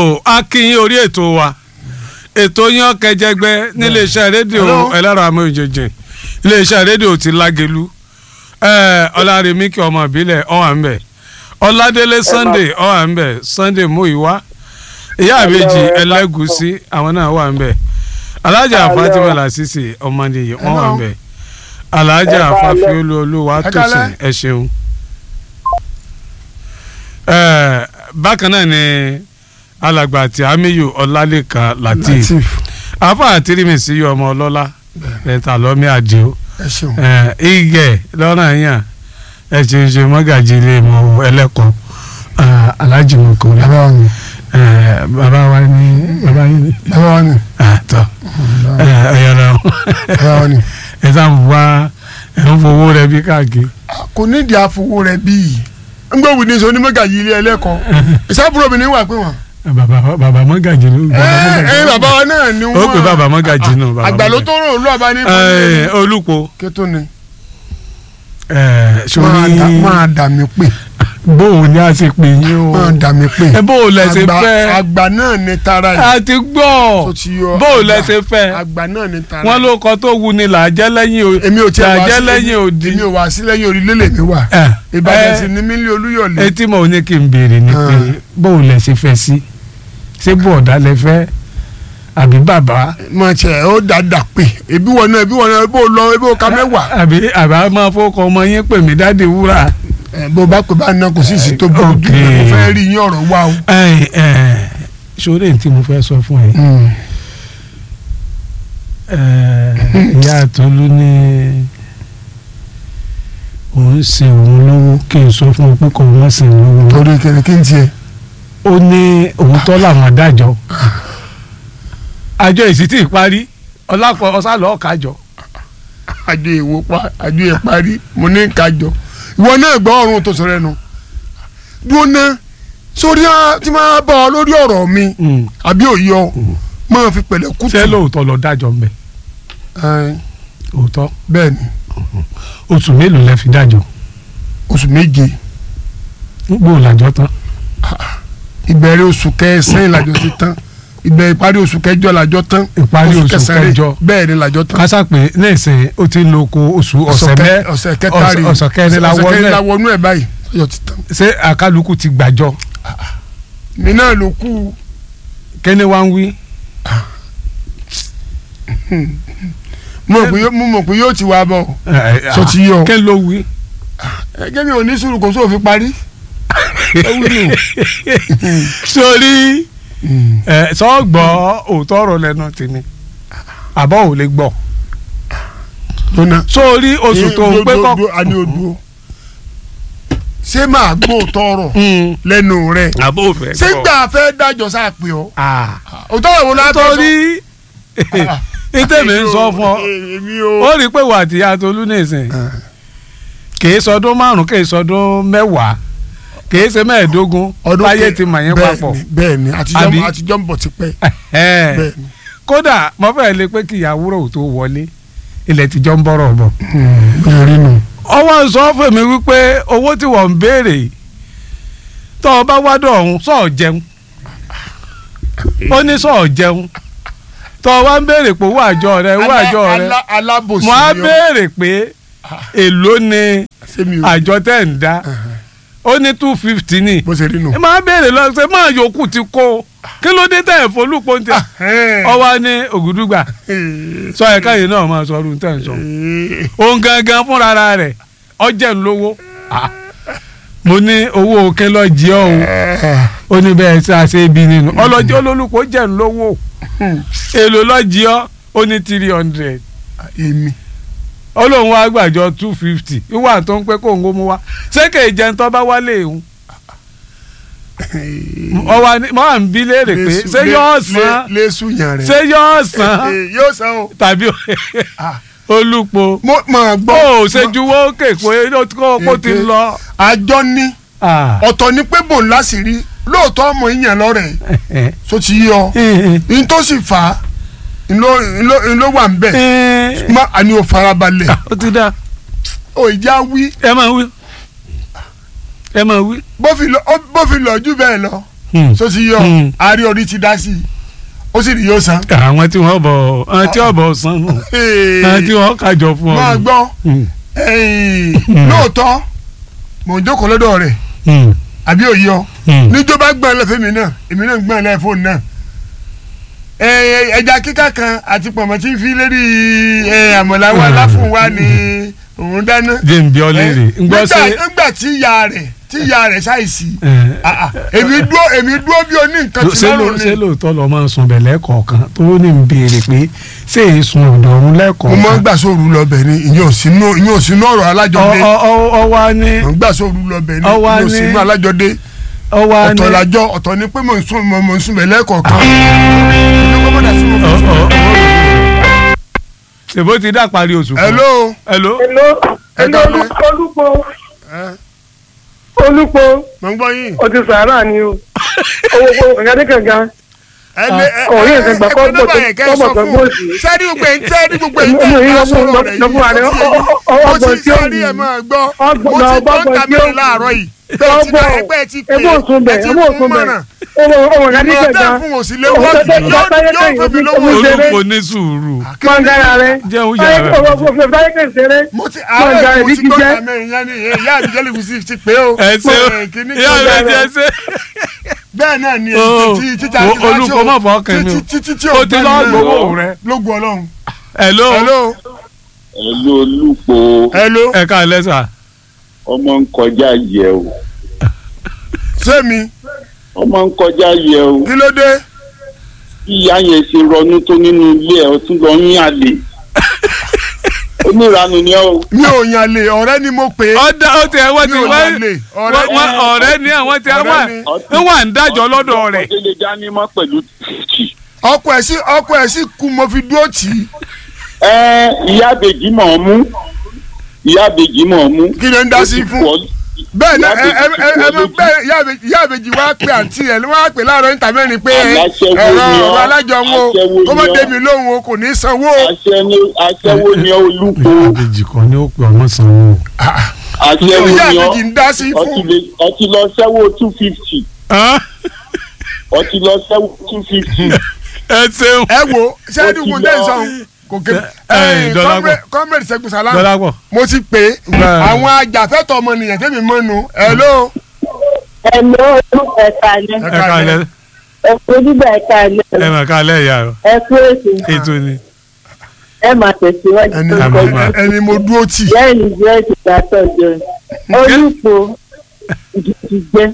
tó a kí yín orí ètò wa ètò yín kẹjẹgbẹ níléeṣẹ́ rédíò Hello. ẹlẹ́rọ amóhùnjẹjẹ iléeṣẹ́ rédíò ti lágelu ọlárẹ̀mí kí ọmọ ìbílẹ̀ ọ̀hà ń bẹ̀ ọládélé sunday ọ̀hà ń bẹ̀ sunday muiwa ìyá àbèjì ẹlẹ́gùsí àwọn náà wà ń bẹ̀ alájà Hello. fatima lasisi ọmọdéyẹ wọn wà ń Hello. bẹ̀ alájà Ẹ káalẹ́. fafiolu olúwa Ẹ tòsìn káalẹ́. ẹ ṣeun. Ẹ, bákan náà ni alàgbà àti amiyu ọlálẹ́kan latif latif afa àtìrìmẹsì yọ ọmọ ọlọ́lá ẹ̀ta lọ́mí àdìo ẹ ṣeun igẹ̀ lọ́nà yàn ẹ̀ ṣe ṣe mọ́gàjì ilé mọ́ ẹlẹ́kọ̀ọ́ alájì mọ̀kọ́ bàbá wa ni bàbá wa ní bàbá yín ní. bàbá wa ni tọ́ ẹ̀yọ̀ náà bàbá wa ni. ẹ̀ sá ń wá ẹ̀ ń fowó rẹ bí káàkiri. kò nídìí àfowó rẹ bíi ngbọ́ wí ní sọ onímọ̀gà yìí ilé ẹlẹ́kọ̀ọ́ ìsábúrò mi ní wà pé wọ́n. bàbá bàbá mọ́gàjì ló ẹ ẹ bàbá wa náà ni ó wọ́n. pè bàbá mọ́gàjì náà. bàbá àgbà ló mọ́gàjì. tó rò ó lọ́ọ̀bá ní Ẹ, olùkọ́ kétó ni. ẹ, máa dà- sórí máa dà mí pè bóun ni a ṣe pè yín o máa dà mí pè. ẹ bóun lẹ ṣe Àgbà- fẹ́ àgbà náà ni tara yìí. a ti gbọ́ tó ti yọ bóun lẹ àgbà- ṣe fẹ́ àgbà náà ni tara wọ́n yìí. ló kọ tó wu ni là á jẹ́ lẹ́yìn o èmi ò tiẹ̀ là á wá jẹ́ sí lẹ́yìn òdì. èmi ò wá sí lẹ́yìn orí lélẹ̀ mi wà. Ẹ, ìbàdàn ẹ, sì ni mílí olúyọ̀lé. etí mo ní kí n béèrè ni pé Ah. bóun lẹ ṣe fẹ́ sí ṣé bọ̀ọ̀dà lẹ fẹ́ àbí bàbá máa tiẹ̀ ó dáadáa pè ebi wọn náà ebi wọn náà ebi ò lọ ebi ò ka mẹ́wàá. àbí àbá máa fọkọ ọmọ yín pè mí dáàdi wúrà. ẹ bó bá pè bá ná kò sí ìsì tó burú jù Ok. mo fẹ́ rí yín ọ̀rọ̀ wá o. ẹ ẹ sórí tí mo fẹ́ sọ fún ẹ ẹ, ìyá àtọ́lú ní òun ṣe òun lówó kí n sọ fún un pé kò wọ́n sì lówó torí kẹ̀kẹ́ kí n tiẹ̀. ó ní òun tọ́ làwọn adájọ́ àjọ ìsítì ìparí ọlápọ̀ ọ̀sálọ̀ ọ̀kájọ àjọ èwo pa àjọ ẹ̀ parí mo ní kájọ. ìwọ náà gbọ́ ọ̀run tó sọ̀rọ̀ ẹnu. dúró ná sórí á tí máa bá ọ lórí ọ̀rọ̀ mi àbí òye ọ máa fi pẹ̀lẹ́ kùtù. ṣé lóòótọ́ lọ dájọ́ mbẹ́ Ẹ, òótọ́ bẹ́ẹ̀ ni oṣù mélòó lẹ fi dájọ́ oṣù méje gbòò làjọ tán ìbẹ̀rẹ̀ oṣù kẹsàn-án làjọ ti tán ìbẹ̀rẹ̀ ìparí oṣù kẹjọ làjọ tán ìparí oṣù kẹsàn-án rẹ̀, kẹjọ bẹ́ẹ̀ ni làjọ tán. kásá pé nísìnyí ó ti ń lo oko oṣù ọ̀sẹ̀ kẹ- mẹ́ ọ̀sẹ̀ kẹta rè ọ̀sẹ̀ kẹrin la ọ̀sẹ̀ wọnú kẹrin la ẹ̀ wọnú ẹ̀ báyìí ọjọ́ ti tán. ṣé àkálukú ti gbàjọ mi náà ló kú kẹ́ni wá ń wí. mo mọ̀ pé yóò- mo mọ̀ pé yóò ti wá bọ̀ sọ ti yọ kẹ́ ló wí. ẹgẹ́ mi ò ní sùúrù kó sóò fi parí. ẹ wí nù. sórí ẹ sọ gbọ́ òótọ́ ọ̀rọ̀ lẹ́nu tèmi àbọ̀ ò lè gbọ́ lónà. sórí oṣù tó ń pé kọ́. a ní odò ṣé máa gbó tọrọ lẹ́nu rẹ̀ àbọ̀ ò fẹ́ ṣé gbà fẹ́ dájọ́ sáà pé ọ. òótọ́ ìwọ la fẹ́ sọ. torí ìtẹ̀mí ń sọ fún ọ èmi ó o. rí i pé wà á ti yàtọ̀ olúnẹ̀sìn kìí sọdún márùn kìí sọdún mẹ́wàá kìí ṣe mẹ́ẹ̀ẹ́dógún láyé ti mọ̀ yín papọ̀ bẹ́ẹ̀ ni Àbí? àtijọ́ àtijọ́ ń bọ̀ tipẹ́ Ẹ̀hẹ́n. bẹ́ẹ̀ ni. kódà mo fẹ́ lè pé kí ìyàwó rò tó wọlé ilẹ̀ tíjọ́ ń bọ̀rọ̀ bọ̀. bẹ́ẹ̀ rí nù. ọwọ́ ń sọ fún mi wípé owó tí wọ́n ń béèrè yìí, tó o bá wádọ̀ ọ̀hún sọ̀ọ́ jẹun ó ní sọ̀ọ́ jẹun tó o wá ń béèrè pé owó àjọ rẹ owó àjọ rẹ Alá- alábòsí mo á ni ọ. béèrè pé èló ni Ṣé mi ò- àjọ tẹ̀ ń dá ó ní two fifty ni bó ṣe rí nù. ẹ máa béèrè lọ ṣe máa yòókù ti kó kí ló dé tẹ̀ fọlùpọ̀ ń tẹ̀ ọwọ́ ní ògùdùgbà sọ ẹ̀ka yìí náà máa sọ ọdún tẹ̀ ń sọ òun gangan fúnra rẹ̀ ọjẹ́ ń lówó Ah. mo ní owó òkè lọ jí ọ o ó ní bẹ́ẹ̀ ṣe àṣẹ ibi nínú ọlọ́jọ́ olólùkọ́ jẹ́ ń lówó èlò lọ jí ọ ó ní three hundred èmi olóhùn wa gbàjọ two fifty ìwà tó ń pẹ́ kó ń gómú wa ṣé kè é jẹun tó bá wálé ìhun ọwọ́ ni mo à ń bí léèrè pé Lésù- ṣé lé- yóò lé- san lésù yàn rẹ̀. ṣé yóò san yóò san o. tàbí Ah. olùpọ̀ mo máa gbọ́. ó ò ṣe juwọ́ kéèkó kó kó ti Èké. lọ. àjọ ní Ah. ọ̀tọ̀ ni pé bò láṣìírí lóòótọ́ ọmọ ìyàn lọ́rẹ̀ tó ti yọ ní tó sì fà á ńlọ ńlọ ńlọ wà ń bẹ̀ má àní o farabalẹ̀ ó ti dá o ìjà wí ẹ máa wí ẹ máa wí. bó fi lọ ó- bó fi lọ jù bẹ́ẹ̀ lọ Hmm. so ti yọ Hmm. àárí orí ti dá sí i ó sì rí yóò san. àwọn tí wọ́n bọ̀ àwọn tí wọ́n bọ̀ san nù àwọn tí wọ́n kájọ fún ọ. máa nù. gbọ́ Hmm. ẹ̀yìn, lóòótọ́ mò ń jókòó lọ́dọ̀ rẹ̀ Hmm. àbí òye ọ Hmm. níjọ́ bá gbọ́n lẹ́fẹ̀ẹ́ mi náà èmi náà ń gbọ́n lẹ́fẹ̀ fóònù náà Ẹ, ẹja kíkà kan àti pọ̀mọ́ tí ń fi lérí ẹ, àmọ̀là wa láfún wa ni òun dáná. jẹ́ ń bí ọ léèrè ń gbọ́ nígbà sí. nígbà tí ìyá rẹ̀ tí ìyá rẹ̀ ṣàìsí ẹ̀, ah, ah, èmi dúró èmi dúró bí oní nǹkan tí ṣé ló lọ́rùn ṣé ni lóòótọ́ lọ máa ń sun bẹ̀ lẹ́ẹ̀kọ̀ọ̀kan tó ní ń béèrè pé ṣé èyí sun ọ̀dọ̀ ọ̀run mo máa ń lẹ́ẹ̀kọ̀ọ̀kan. gbà sóòrù lọ́bẹ̀ ni ìyẹn ò sínú ìyẹn ò sínú ọ̀rọ̀ alájọdé Ọ- ọ- ọ- ọ wá ní mo ń gbà sóòrù lọ́bẹ̀ ni Ọ wá ìyẹn ò ní- sínú alájọdé ọ wá ní. ọ̀tọ̀ làjọ ọ̀tọ̀ ni pé mò ń sún mò ń sún bẹ̀ lẹ́ẹ̀kọ̀ọ̀kan ìyẹn kọ́ mọ́dà sí mo fi Ọ- sún. ọ- ọ- ṣèbó ti dá parí oṣù kan. hello hello. Hello, Ẹ hello, káalẹ́. olùpọ̀ ẹ, olùpọ̀ mo ń gbọ́ yín. o ti sàárà ni o owó owó kàngádé kàngá ẹni ọ̀rẹ́ yẹn kan gbà kọ́ ẹgbẹ́ nọ́mbà yẹn kẹ́ ẹ sọ gbọ́ fún gbọ́ un sí. sẹ́ni gbogbo ẹ̀ ń tẹ́ ní gbogbo ẹ̀ ń Mo- tẹ́ mo yí ká lọ fún- sọ̀rọ̀ rẹ̀ lọ fún ààrẹ, yìí ọ- ọ- ọ- mo ọgbọ̀n ti tí ó sẹ́ni yìí. ẹ̀ máa gbọ́ Ọgbọ̀n- mo ti gbọ́ ọgbọ̀n ń ta tí ó mẹ́rin yìí. láàárọ̀ yìí bẹ́ẹ̀ ti ọgbọ́n ẹgbẹ́ ti pè ebó òsùn bẹ̀ ẹ ti ebó fún òsùn bẹ̀ mọ̀ràn owó owó kàngádé ìmọ̀ kàngá bẹ́ẹ̀ fún òsì lé wọ́ọ̀kì Ọ̀sẹ̀- yóò ọ̀sẹ̀- yóò fẹ́ mi lówó ọ̀sẹ̀- oṣù. olùkọ́ ní sùúrù. mọ̀ngàrà rẹ Jẹun yàrá rẹ. ọ̀sẹ̀ kẹsẹ̀rẹ̀ mo ti Mọ̀ngàrà àárẹ̀ mo bí ti ti gbọ́ jẹ́. ta mẹ́rin yẹn ni ìyá mi jẹ́lẹ̀ kùsì ti pé o ẹ ṣe o Ẹ, kíní ìyá kan rẹ dára. jẹ ṣe. bẹ́ẹ̀ náà ni Oh, tí títà o- olùkọ́ má fọ ọkàn mi o. títí tí o ti lọ gbowó rẹ. lógun ọlọ́run. hello. hello ẹlú olùpọ̀ hello ẹ ká lẹ́sà. ọmọ ń kọjá yẹ o sẹ́mi ọmọ ń kọjá yẹ o kí ló dé. bí ìyá yẹn ṣe rọnú tó nínú ilé ẹ ọtún lọ yín àlè oníranu ni ẹ o mi ò yàn lè ọ̀rẹ́ ni mo pè é ọ̀dà ó ti ẹ̀ wọ́n ti Mi ò wọ́n yàn lè, ọ̀rẹ́ wọ́n ni- ọ̀rẹ́ ní àwọn tí ọ̀rẹ́ wà ni. ń wà ń dájọ́ lọ́dọ̀ rẹ̀. ọdẹ lè dání mọ́ pẹ̀lú tìtì. ọkọ ẹ̀ sí ọkọ ẹ̀ sí kú mo fi dúró tì í ẹ ìyá àbèjì mọ̀ ọ́ mú ìyá àbèjì mọ̀ ọ́ mú. kí ló ń dá sí fún bẹ́ẹ̀ náà ẹ ẹ ẹ ẹ mọ bẹ́ẹ̀ ìyá àbèjì- ìyá àbèjì wá pé àǹtí ẹ̀ ló wá pè láàárọ̀ níta mẹ́rin pé ẹ Aláṣẹ́wó ẹ̀rọ ni ọ́, ọ̀rọ̀ alájọ wọn o aṣẹ́wó kó mọ́ ni ọ́. débi lóhùn o kò ní sanwó o. aṣẹ́wó ni ọ́ olùpọ̀ àbèjì kan ní ó pè ọmọ sanwó. aṣẹ́wó ìyá ni ọ́ àbèjì ń dá sí ọtí fún lè- ọtí lọ sẹ́wọ́ two fifty ọtí lọ sẹ́wọ́ two fifty. ẹ ṣeun. ẹ wo sẹ́ẹ̀dì Ó ti kò dé lọ. ìsọ̀hún kò ké Ẹ, ẹ, Dọ́lápọ̀. kọ́mrẹ́dì Ṣẹ́gun Sàlámù Dọ́lápọ̀. mo ti pè é Bẹ́ẹ̀. àwọn ajàfẹ́tọ̀ ọmọnìyàn tẹ́mi mọ́nu hello. Ẹ̀lọ́ olùkọ́ ẹ̀ka alẹ́. ẹ ká lẹ́ Ẹ̀kú onígbà ẹ̀ka alẹ́. ẹ mà ká lẹ́ ìyá rẹ̀ Ẹ̀kú èsì. ètò ni. Ẹ máa tẹ̀síwájú ẹni tó Àmì kọjú. máa. ẹni mo dúró tì Lẹ́yìn ìjẹ́ ìgbà tọ̀jọ́. Olùkọ́ ìdí ti jẹ́.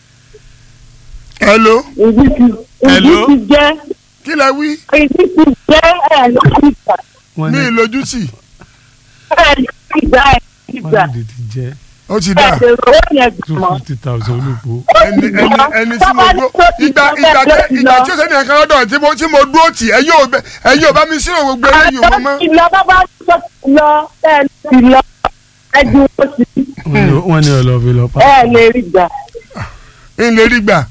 hello Ìdí ti ìdí Hello? ti jẹ́. kí lẹ wí Ìdí ti jẹ́ ẹ̀ lórí ìgbà. wọ́n ní ní ìlójú tì Ẹ̀ lórí ìgbà ẹ̀ lórí ìgbà. wọ́n ní ìdí ti jẹ́ ó ti Ẹ̀ dà bẹ̀rẹ̀ owó yẹn two gbìmọ̀. fifty thousand olùkọ́. ẹni ẹni ẹni tí mo dúró ìgbà ìgbà tẹ ìgbà tí ó sẹ́ni ẹ̀ka lọ́dọ̀ tí mo tí mo dúró tì ẹ yóò bẹ ẹ yóò bá mi sírò gbogbo eléyìí wọn mọ́ Ìlọ bábá tó ti lọ ẹ̀ ti lọ. Ẹ ju oṣù wọ́n ní ọlọ́ọ̀bí lọ pa. ẹ̀ lè rí gbà. ń lè rí gbà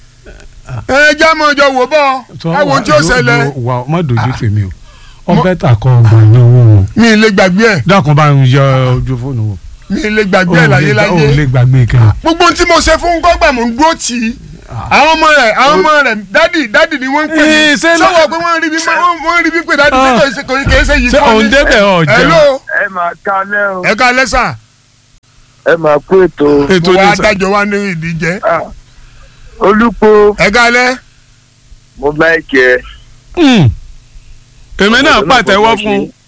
ẹ já mọ́ ọjọ́ wò bọ́ ẹ wo tí ó ṣẹlẹ̀ wà má dojú tèmi o ọbẹ̀ tà kọ́ ọgbà ní owó wọn. mi ì lè gbàgbé ẹ̀ dákun bá ń yọ ojú fóònù wò. mi ì lè gbàgbé ẹ̀ láyé ò láyé lè gbàgbé kan. gbogbo ohun tí mo ṣe fún gọ́gbà mò ń dúró tì í àwọn ọmọ rẹ̀ àwọn ọmọ rẹ̀ dádì dádì ni wọ́n ń pè Ee, mí ṣé lọ- sọ́wọ́ pé wọ́n rí bí wọ́n wọ́n rí bí pé dádì Ah. kò ṣe kò kì í ṣe yìí ṣé òun débẹ̀ ọ̀ jẹun. hello ẹ máa kalẹ́ o ẹ ká lẹ́sà ẹ máa kó ètò ètò mo wá ní sà. dájọ́ wá ní ìdíjẹ́ olùpọ̀ ẹ ká lẹ́ mo láìkẹ́ Hmm. èmi náà pàtẹ́wọ́ fún un.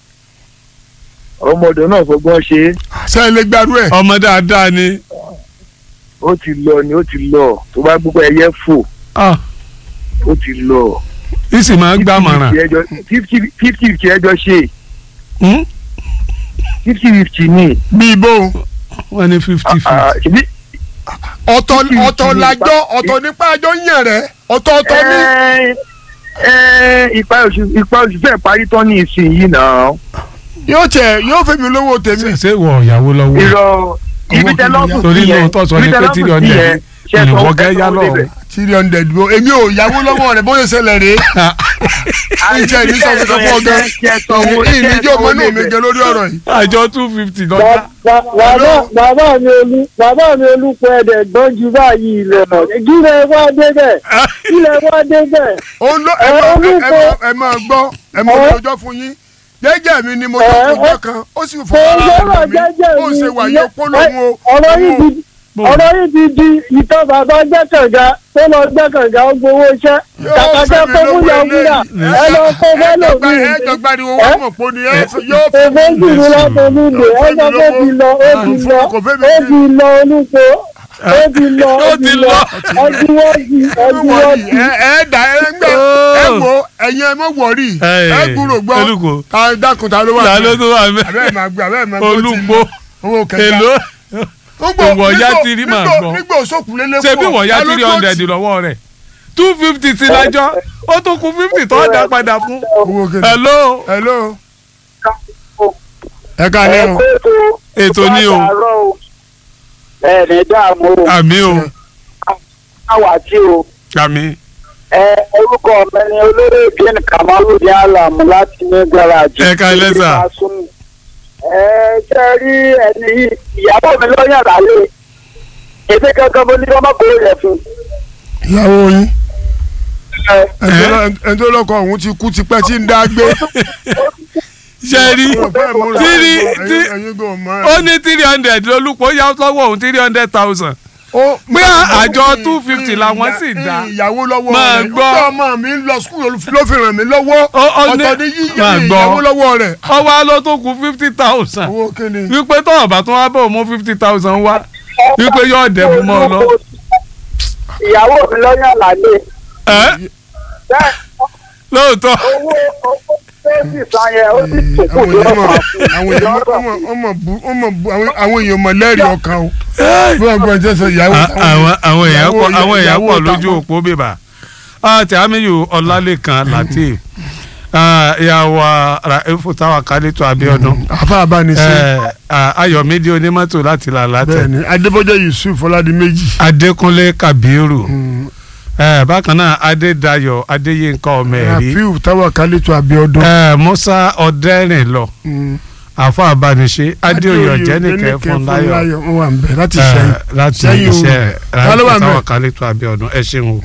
ọmọdé náà fọgbọ́n ṣe é ṣe é lè gbàdú ẹ̀ ọmọ dáadáa ni. ó ti lọ ni ó ti lọ tó bá gbogbo ẹyẹ fò Ah, ó ti lọ. ìsì máa ń gbàmọ̀ràn. fifty fifty ẹjọ́ ṣe Hmm? fifty fifty ni bí ibo wọ́n ní fifty Ah, fifty. ṣebí ọ̀tọ̀ Fifty ọ̀tọ̀ fifty làjọ nípa- ọ̀tọ̀ nípa àjọ yàn rẹ̀ ọ̀tọ̀ ọ̀tọ̀ ní. ẹ ẹ ipa oṣù ipa oṣù fẹ́ parí tán ní ìsinyìí náà yóò tẹ yóò fẹ́ mi lówó tèmi. ṣe ṣe wọ ìyàwó lọ́wọ́. irọ́ ibi tẹ lọ́ọ̀bù torí sí yẹn lóun tó sọ ní ibi tẹ pé lọ́ọ̀bù tí sí ọ̀dẹ̀ yẹn ṣe ìwọ sọ gẹ́ yá ẹ̀sán lọ́wọ́. débẹ̀. three hundred bó èmi ò yáwó lọ́wọ́ rẹ̀ bóyá ṣẹlẹ̀ rèé ìjẹ́ ìní sọ fún kọ́kọ́ gan ìníjọ́ ọmọ náà mi jẹ lórí ọ̀rọ̀ yìí. àjọ two fifty lọ́jà. Ba- ba- bàbá bàbá mi olú bàbá mi olùkọ́ ẹ̀dẹ̀ gbọ́n ju báyìí lọ kí lè wá débẹ̀ kí lè wá débẹ̀. òun ló ẹ Ẹ, máa- olùkọ́- ẹ máa- ẹ máa gbọ́ ẹ máa Ẹ. ọjọ́ fún yín jẹ́jẹ́ mi ni mo Ẹ, tó ẹ. ọjọ́ kan ó sì fún Kò ara sọ̀rọ̀ rẹ̀ mi jẹ́jẹ́ ó mi ṣe wà ìyẹn- yóò kó lóhun o. ọ̀rọ̀ yìí òun ti ọ̀rọ̀ yìí ti di ìtàn bàbá gbẹ́kànga tó lọ gbẹ́kànga ó gbowó iṣẹ́ Yóò kàkàkẹ́ fẹ́ mi kó lówó múlẹ̀ eléyìí. múlẹ̀ ẹ lọ kó fẹ́lẹ̀ mi. ẹ jọ gbariwo wọn mọ̀ pé ni ẹ yóò Kò fẹ́ jù mí lọ tó mi lè ẹ sọ pé ó ti lọ ó ti lọ Kò fẹ́ mi ó sí. ti lọ olùkọ́ ó ti lọ ó Ó ti ti lọ lọ. ọdún wọ́ọ̀dì ọdún wọ́ọ̀rì wọ́ọ̀dì. ẹ ẹ dà ẹ ń gbẹ ẹ wo ẹ̀yin ẹ mọ̀ wọ̀rì Ẹ, ẹ gbúrò gbọ́ Olúkò. ta dákun ta ló wà ta ló tó wà mẹ́. abẹ́ẹ̀ máa gbé abẹ́ẹ̀ máa gbé ó ti olùgbò owó kẹta èlò Nígbò- Òwò ọ̀yá nígbò- tìrí máa nígbò- gbọ́. nígbò sókùn lélẹ́kọ̀ọ́ ṣe bí wọ́n yá ta ló three tó hundred tì? lọ́wọ́ rẹ̀ two fifty sí lájọ́ ó tún kù fifty tó dá padà fún. owó kẹta hello hello ẹ ká lẹ́rùn ètò ni o ẹ ní dààmú o àmì o àwa tí o àmì ẹ orúkọ mi ni olórí ìgbín kamaludin alamu láti ní garaajì. Ẹ káalẹ́ sà. ẹ ṣe rí ẹni yìí ìyàwó mi lọ́yàn lálẹ́ èdè kankan mo ní kí wọ́n má kórè rẹ̀ fún. ìyàwó yín ẹ ẹni tó lọ- ẹni tó lọkọ òun ti kú tipẹ́ tí ń dá gbé. ṣe rí tírí tí ẹyin kò mọ ó ní three hundred lólùpọ̀ yá lọ́wọ́ òun three hundred thousand ó pé àjọ 250 làwọn sì dá. ìyàwó lọ́wọ́ Máa rẹ̀ gbọ́. ọgbà ọmọ mi ń lọ skul ló fi ràn mí lọ́wọ́ Ó- ó ní- ọ̀tọ̀ ní yíyá Máa gbọ́. ìyàwó lọ́wọ́ rẹ̀. ọwọ́ ló tó kù fifty thousand owó kíni. wípé tọ́wọ́ bá tún wá bọ̀ mú fifty thousand wá wípé yóò dẹ̀bù mọ́ ọ lọ. ìyàwó mi lọ́yàn lálẹ́ ẹ́ bẹ́ẹ̀ lóòótọ́ owó owó fẹ́ẹ́sì san yẹn ó sì kókó àwọn èèyàn mọ̀ lọ́wọ́ àwọn èèyàn mọ̀ ọmọ ọmọ bu ọmọ bu àwọn- àwọn èèyàn mọ̀ lẹ́rìí ọkàn o bí wọ́n gbọ́n jẹ́ sọ ìyàwó À- àwọn àwọn èèyàn pọ̀ àwọn èèyàn ìyàwó pọ̀ ìta lójú wọn. òpó bèbà àti àmìyù ọlálẹ́kan latif ìyàwó raifu táwa kálítọ̀ abiodun àfa àbánisẹ́ eh, ah, ayọ̀mídé onímọ́tò láti là látẹ̀ bẹ́ẹ̀ni adébọ́jẹ́ yusuf ọládìméjì adékúnlé kabiru eh, bákan náà adédayọ̀ adéyínká ọmọ ẹ̀rí rafiu táwa kálítọ̀ abiodun. eh, musa ọ̀dẹ́rìnlọ Mm. àfọ àbániṣe adéoyè ọ̀jẹ́nìkẹ́ fúnláyọ̀ wọ́n wà ń bẹ̀ láti eh, ṣẹ́yìn. láti Ṣẹ́yìn o. iṣẹ́ Ta ló wà raifu ńbẹ̀? táwa kálítọ̀ abiodun ẹ ṣeun o.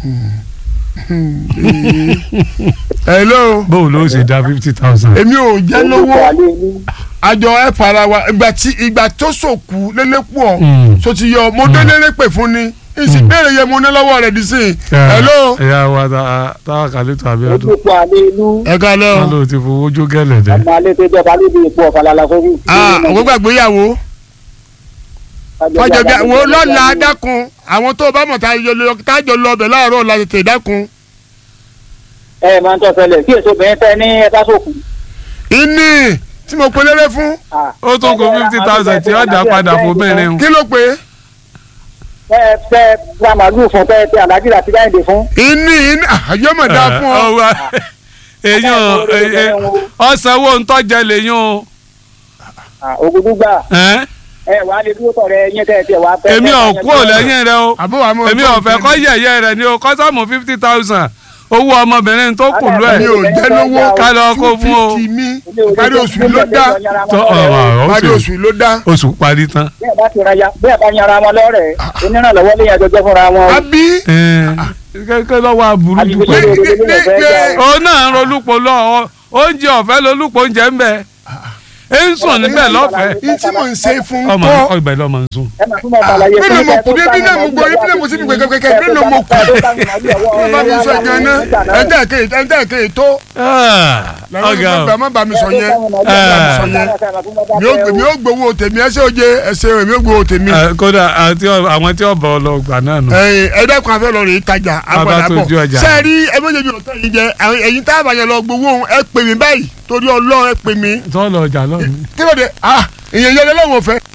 hello bóun ló ṣe dá fifty thousand. èmi ò jẹ́ lówó àjọ ẹ̀ fara wa ìgbà tí ìgbà tó sòkù lélẹ́pọ̀ Mm. so ti yọ mo dé lélẹ́pẹ̀ fún ni ìsìn béèrè yẹ mo ní lọ́wọ́ rẹ̀ dì sí i. hello ẹ̀yà wa ta- táwa kálítọ̀ abiodun ojúpọ̀ àlẹ́ inú ẹ ká lẹ́ wọn o. ló ti fowó jó gẹ́lẹ̀ dẹ́. ọmọ alẹ́ tó jọba níbi ipò ọ̀fàlàlà sórí. ah àwọn gbàgbéyàwó fàjọbíàwó lọ́la dákun àwọn tó o bá mọ̀ tájọ lọ tájọ lọ ọbẹ̀ láàárọ̀ la tètè dákun. ẹ máa ń tọ́ ṣẹlẹ̀ kí èso bẹ̀rẹ̀ fẹ́ ní ẹ̀ka sókun. ìní tí mo pelére fún ó tún kó fifty thousand tí ó dá padà fún bẹ́ẹ̀rẹ̀ ń. kí ló pé fẹ́ fẹ́ ra màlúù fún fẹ́ fẹ́ àdájì àti gáyìndé fún. ìní ìní àyọ̀mọ̀dá fún ọ. ọwọ́ èyàn ọ̀sánwó ntọ́jẹ lèyàn o. ògùdùgbà ẹ́? ẹ wàá lè dúró tọ̀rẹ́ ẹ̀yìn tẹ̀ tiẹ̀ wàá fẹ́. èmi ò kú ò lẹ́yìn rẹ o àbúrò àmọ́ èmi ò fẹ́ kọ́ yẹ̀yẹ́ rẹ ni o kọ́ sọ́mù fifty thousand owó ọmọbìnrin tó kù lú ẹ̀. mi ò jẹ́ lówó ká lọ kó fún o. two fifty mi parí oṣù ló dá Tọ́ ọ̀rọ̀ parí oṣù oṣù ló dá. oṣù parí tán. bẹ́ẹ̀ bá ti ra ya bẹ́ẹ̀ bá yanra wọn lọ́rẹ̀ onírànlọ́wọ́ lè yàn jọjọ́ fúnra wọn. àbí kẹ́kẹ́ lọ́wọ́ aburú jù Àbí pẹ̀lú. ṣe- ní ní òun náà ń rolúpo lọ ọ- oúnjẹ ọ̀fẹ́ lolúpo oúnjẹ ń bẹ ẹ ń sùn níbẹ̀ lọ́fẹ̀ẹ́. ní tí mò ń ṣe fún ọmọ kọ́ ọgbà ẹ̀ lọ́mọ ń sùn. ẹ máa tún máa bàlàyé nínú mo kù débi náà mo gbọ́ ibi náà mo sì ní gbẹgbẹgbẹ nínú mo kù wọ́n bá mi sọ gan ná ẹ̀ńtẹ́ èké ẹ̀ńtẹ́ èké tó ọgá o làwọn má bá mi sọ yẹn mi ò gbé- mi ò gbowó tèmi ẹsẹ oje ẹsẹ mi ò gbowó tèmi Eh, kódà àti ọ- àwọn tí ọba ọlọgbà náà nù. ẹ̀yin ẹ̀dẹ́kun afẹ́ lọ rèé tajà agbada tó bọ̀ ju ọjà. sẹ́ẹ̀rí ẹ̀mẹ́jẹ̀bi ọ̀tọ̀ yìí jẹ àwọn- ẹ̀yin tá a bá yẹn lọ gbowó ẹ pè mí báyìí torí ọlọ́run ẹ pè mí tọ́lọ̀ ọjà lọ́nù. kí ló dé ah ìyẹn yẹn lọ́wọ́ fẹ́